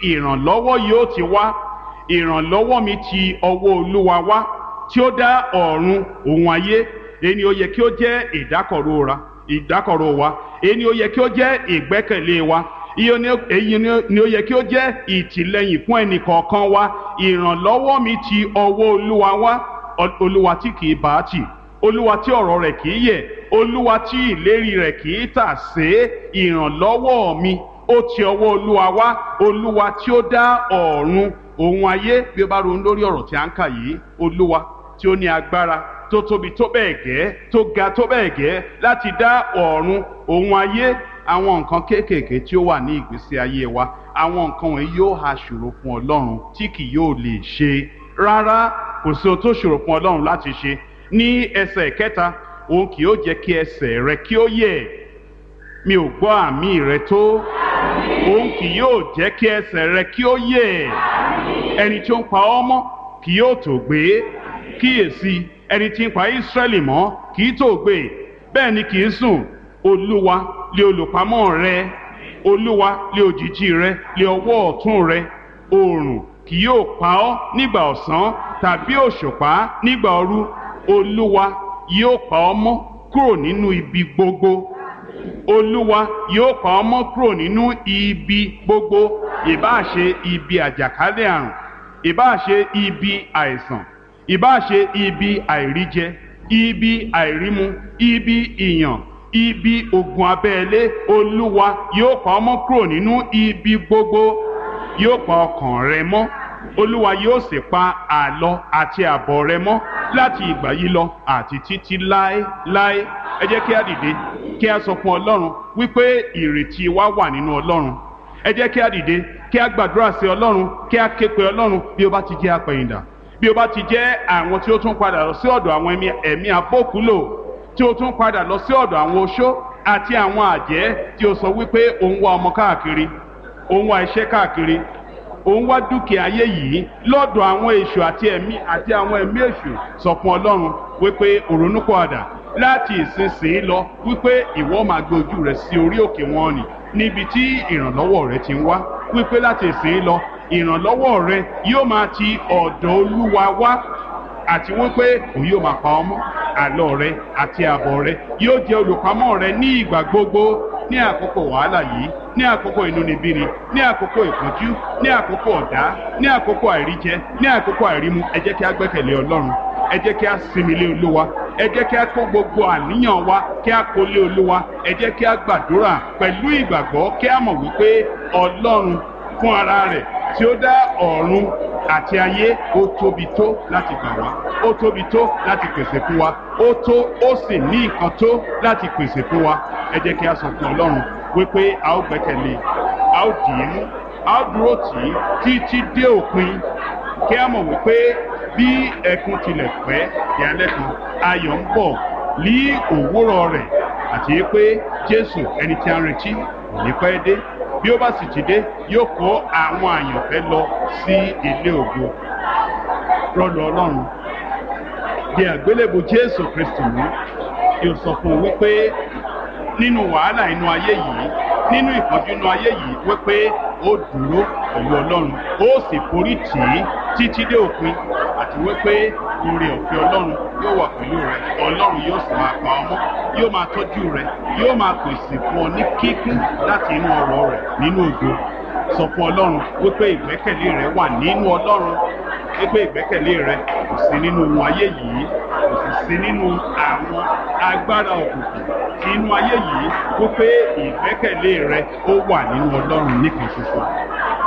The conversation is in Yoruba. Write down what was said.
ìrànlọ́wọ́ yóò ti wá ìrànlọ́wọ́ mi ti ọwọ́ olúwa wá tí ó dá ọ̀run òun ayé èyí ni ó yẹ kí ó jẹ́ ìdákọ̀ró ra ìdákọ̀ró wa èyí ni ó yẹ kí ó jẹ́ ìgbẹ́kẹ̀lé wa iye ni èyí ni ó yẹ kí ó jẹ́ ìtìlẹ́yìn fún ẹnì kọ̀ọ̀kan wa ìrànlọ́wọ́ mi ti ọwọ́ olúwa wá olúwa tí kì í bá tì olúwa tí ọ̀rọ̀ rẹ̀ kì í yẹ̀ olúwa tí ìlérí rẹ̀ kì í tà sé ìrànlọ́wọ́ mi ó ti ọwọ́ olúwa wá olúwa tí ó dá ọ̀run òun ayé bí ó bá ronú lórí ọ̀rọ̀ tí a ń kà yìí olúwa tí ó ní agbára tó tóbi tó bẹ́ẹ̀ gẹ́ tó ga tó bẹ́ẹ̀ gẹ́ láti dá ọ̀run òun ayé àwọn nǹkan kéékèèké tí ó wà ní ìgbésí ayé wa àwọn nǹkan wọ̀nyí yóò ha ṣòro fún ọlọ́run tí kì yóò lè ṣe rárá kò sí ohun tó ṣòro fún ọlọ́run láti ṣe ní ẹsẹ̀ kẹta òun kì yóò jẹ́ kí ẹsẹ̀ rẹ kí ó yẹ̀ mi ò gbọ́ àmì rẹ tó òun kì yóò jẹ́ kí ẹsẹ̀ rẹ kí ó yẹ̀ ẹni tí ó ń pa ọ́ mọ́ kì yóò tó gbé kíyèsí ẹni tí ń pa Ísírẹ́lì mọ́ kì í tó gbé bẹ́ẹ̀ ni kì í sùn olúwa lé olùpamọ́ rẹ olúwa lé òjìji rẹ lé ọwọ́ ọ̀tún rẹ oòrùn kì yóò pa ọ́ nígbà ọ̀sán tàbí òṣùpá nígbà òru olúwa yóò pa ọ́ mọ́ kúrò nínú ibi gbogbo olúwa yóò pa ọ́ mọ́ kúrò nínú ibi gbogbo ìbáà ṣe ibi àjàkálẹ̀ àrùn ìbáà ṣe ibi àìsàn ìbáà ṣe ibi àìríjẹ ibi àìrímu ibi ìyàn ibi ogun abẹ́lé olúwa yóò pa ọ́ mọ́ kúrò nínú ibi gbogbo yóò pa ọkàn rẹ mọ́ olúwa yóò sì pa àlọ àti àbọ̀ rẹ mọ́ láti ìgbà yìí lọ àti títí láéláé ẹ jẹ́ kí a dìde kí a sọ fún ọlọ́run wípé ìrètí wa wà nínú ọlọ́run ẹ jẹ́ kí a dìde kí a gbàdúrà sí ọlọ́run kí a ké pe ọlọ́run bí ó bá ti jẹ́ apẹ̀yìndà bí ó bá ti jẹ́ àwọn tí ó tún padà lọ sí ọ̀dọ̀ àwọn ẹ̀mí abókúlò tí ó tún padà lọ sí ọ̀dọ̀ àwọn oṣó àti àwọn àjẹ́ tí ó sọ wípé òun wá ọmọ káàkiri òun wá iṣẹ́ káàkiri òun wá dúkìá ayé yìí lọ́dọ̀ àwọn èṣù àti ẹ̀mí àti àwọn ẹ̀mí èṣù sọ fún ọlọ́run wípé òrónúpọ̀àdà láti ìsinsìnyí lọ wípé ìwọ máa gbé ojú rẹ sí orí òkè wọn nì níbi tí ìrànlọ́wọ́ rẹ ti ń wá wípé láti ìsinsìnyí lọ ìrànlọ́wọ́ rẹ yóò máa ti ọ̀dọ̀ olúwa wá àti wípé òun yóò máa pa ọmọ àlọ rẹ àti àbọ̀ rẹ yóò jẹ́ olùpamọ́ rẹ ní ìgbà gbogbo ní àkókò wàhálà yìí ní àkókò inúnibíni ní àkókò ìpọ́njú ní àkókò ọ̀dá ní àkókò àìríjẹ ní àkókò àìrímu ẹ jẹ́ kí a gbẹ́kẹ̀lé ọlọ́run ẹ jẹ́ kí a sinmi lé olúwa ẹ jẹ́ kí a kó gbogbo àníyàn wa kí a kó lé olúwa ẹ jẹ́ kí a gbàdúrà pẹ̀lú ìgbàgbọ́ kí a mọ̀ wípé ọlọ́run fún ara rẹ̀ tí ó dá ọ̀run àti ayé ó tóbi tó láti gbà wá ó tóbi tó láti pèsè fún wa ó tó ó sì ní nǹkan tó láti pèsè fún wa ẹ jẹ́ kí a sọ fún ọlọ́run wípé a ó gbẹ́kẹ̀lé a ó dì í mú a ó dúró tì í títí dé òpin kí a mọ̀ wípé bí ẹkún tilẹ̀ pẹ́ ìyálẹ́ kan ayọ̀ ń bọ̀ ní òwúrọ̀ rẹ̀ àti pé jésù ẹni tí a ń retí kò ní pẹ́ dé bí ó bá sì ti dé yóò kó àwọn àyànfẹ́ lọ sí ilé ògo rọlù ọlọ́run di àgbélébù jésù kristu mú yóò sọ fún un wípé nínú wàhálà inú ayé yìí nínú ìpọ́njú inú ayé yìí wípé ó dúró pẹ̀lú ọlọ́run ó sì forí tì í títí dé òpin àti wípé oore ọ̀fẹ́ ọlọ́run yóò wà pẹ̀lú rẹ ọlọ́run yóò sì máa pa ọmọ yóò máa tọ́jú rẹ yóò máa pèsè fún ọ ní kíkún láti inú ọ̀rọ̀ rẹ nínú ògo sọ fún ọlọ́run wípé ìgbẹ́kẹ̀lé rẹ wà nínú ọlọ́run wípé ìgbẹ́kẹ̀lé rẹ kò sí nínú ohun ayé yìí kò sì sí nínú àwọn agbára òkùnkùn inú ayé yìí wípé ìgbẹ́kẹ̀lé rẹ ó wà nínú ọlọ́run nìkan ṣoṣo